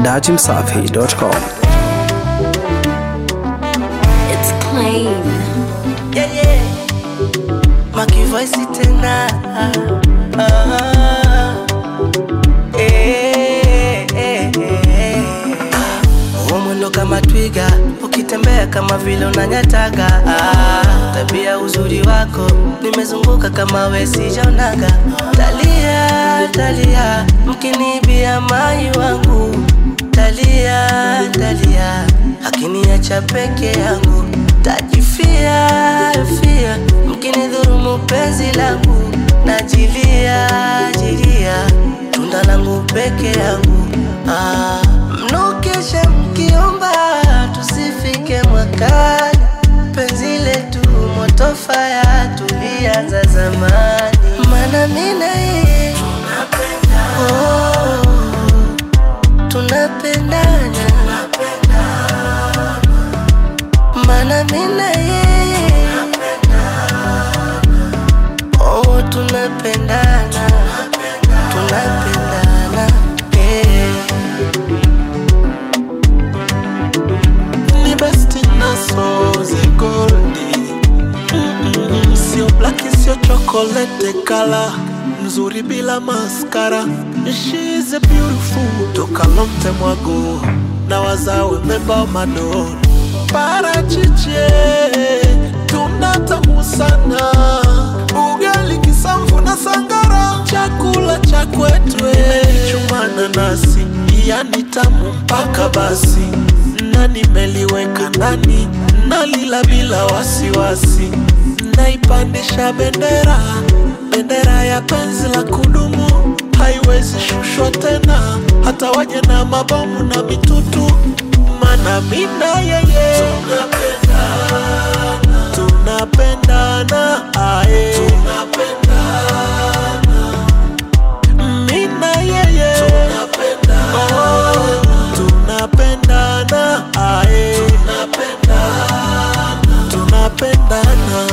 dachimsafi.com. It's clean. yeah, yeah. Maki voice tena ah, eh, eh, eh. Huo mwendo kama twiga ukitembea kama vile unanyataga ah, tabia uzuri wako nimezunguka kama we sijaonaga talia talia mkinibia mai wangu talia talia akiniacha peke yangu tajifia fia mkinidhurumu penzi langu najilia jilia tunda langu peke yangu ah, mnokesha mkiomba tusifike mwakani penzi letu moto faya tulianza zamani mana mina yeye oh, tunapendana mana mina yeye oh, tunapendana tunapendana yeah. ni besti naso ze goldi Mm-mm, sio blaki sio chokolete kala mzuri bila maskara She's a beautiful toka lomte mwago na wazawe meba madon parachiche tunatamu sana ugali kisamvu na sangara chakula cha kwetwe chumana nasi yani tamu mpaka basi na nimeliweka ndani nalila bila wasiwasi naipandisha bendera bendera ya penzi la kudumu haiwezi shushwa tena hata waje na mabomu na mitutu mana mina yeye tunapendana tunapendana ae mina yeye tunapendana tunapendana ae tunapendana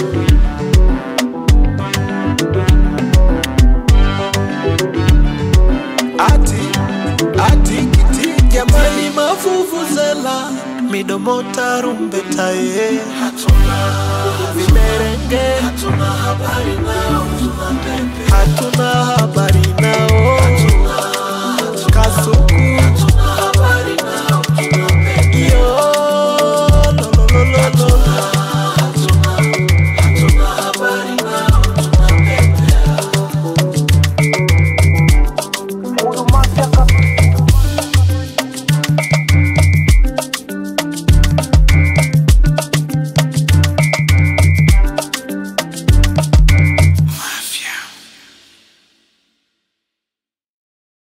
ati ati kiti jamani mavuvuzela midomo tarumbeta ye hatuna vimerenge hatuna habari nao hatuna habari